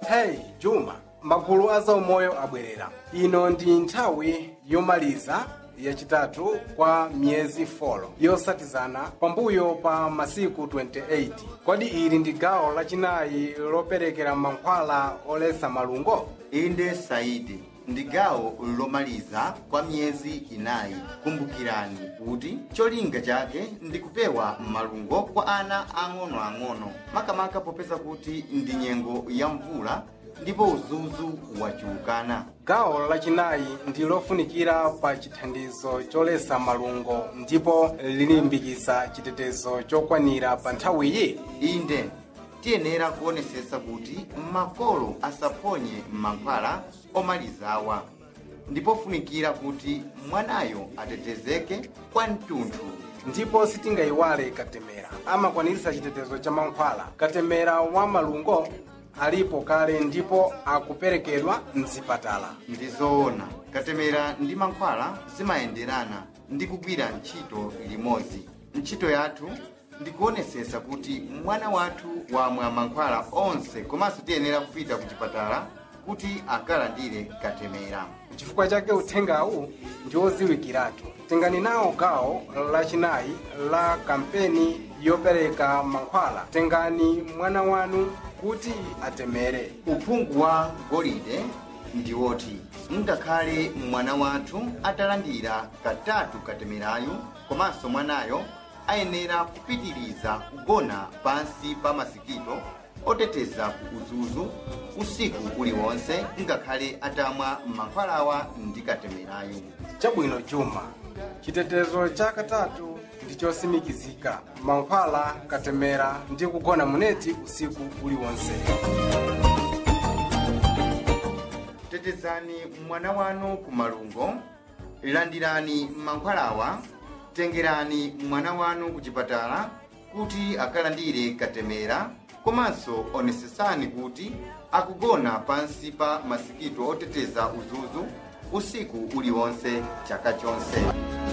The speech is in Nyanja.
hey juma magulu a zaumoyo abwerera ino ndi nthawi yomaliza yachitatu kwa miyezi 4 yosatizana pambuyo pa masiku 28 kodi ili ndi gawo lachinayi loperekera mankhwala olesa malungo inde saidi ndi gawo lomaliza kwa miyezi inayi kumbukirani kuti cholinga chake ndi kupewa malungo kwa ana ang'onoang'ono makamaka popeza kuti ndi nyengo ya mvula ndipo uzuzu wachuluka gawo lachinayi ndi lofunikira pa chithandizo cholesa malungo ndipo lilimbikitsa chitetezo chokwanira pa nthawiyi inde tiyenera kuonesesa kuti makolo asaphonye mankhwala omalizawa ndipo funikira kuti mwanayo atetezeke kwa mtunthu ndipo sitingayiwale katemera amakwaniritsa chitetezo cha mankhwala katemera wa malungo alipo kale ndipo akuperekedwa mzipatala ndi zoona katemera ndi mankhwala zimayenderana ndi kugwira ntchito limodzi ntchito yathu ndikuonesesa kuti mwana wathu wamwa mankhwala onse komanso tiyenera kupita ku chipatala kuti akalandire katemera chifukwa chake uthengawu ndi oziwikiratu tengani nawo gawo lachinayi la kampeni yopereka mankhwala tengani mwana wanu kuti atemere uphungu wa golide ndi woti ngakhale mwana wathu atalandira katatu katemerayu komanso mwanayo ayenera kupitiriza kugona pansi pa masikito oteteza ku uzuzu usiku uliwonse ngakhale atamwa mankhwalawa ndi katemerayu chabwino juma chitetezo cha katatu ndi chosimikizika mankhwala katemera ndi kugona muneti usiku uliwonse tetezani mwana wanu ku malungo landirani mankhwalawa tengerani mwana wanu ku chipatala kuti akalandire katemera komanso onesesani kuti akugona pansi pa masikito oteteza uzuzu usiku uliwonse chaka chonse